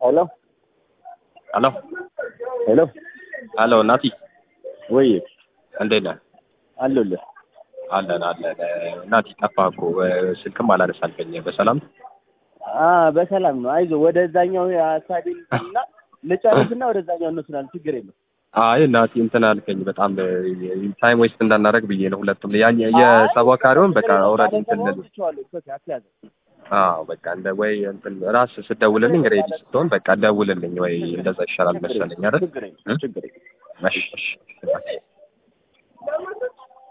ሄሎ ሄሎ ሄሎ ሄሎ ናቲ ወይ እንዴት ነህ? አለሁልህ። አለን አለን። ናቲ ጠፋህ እኮ ስልክም አላነሳልከኝ። በሰላም አ በሰላም ነው። አይዞህ ወደዛኛው ሀሳቤን እና ልጨርስና ወደዛኛው እንወስናለን። ችግር የለም። አይ ናቲ እንትን አልከኝ። በጣም ታይም ዌስት እንዳናረግ ብዬ ነው። ሁለቱም ያኝ የሰባካሪውን በቃ ኦልሬዲ እንትን ልል አዎ በቃ እንደ ወይ እንትን ራስ ስደውልልኝ ሬዲ ስትሆን በቃ ደውልልኝ ወይ እንደዛ ይሻላል መሰለኝ አይደል? ችግር የለም። ችግር የለም። እሺ እሺ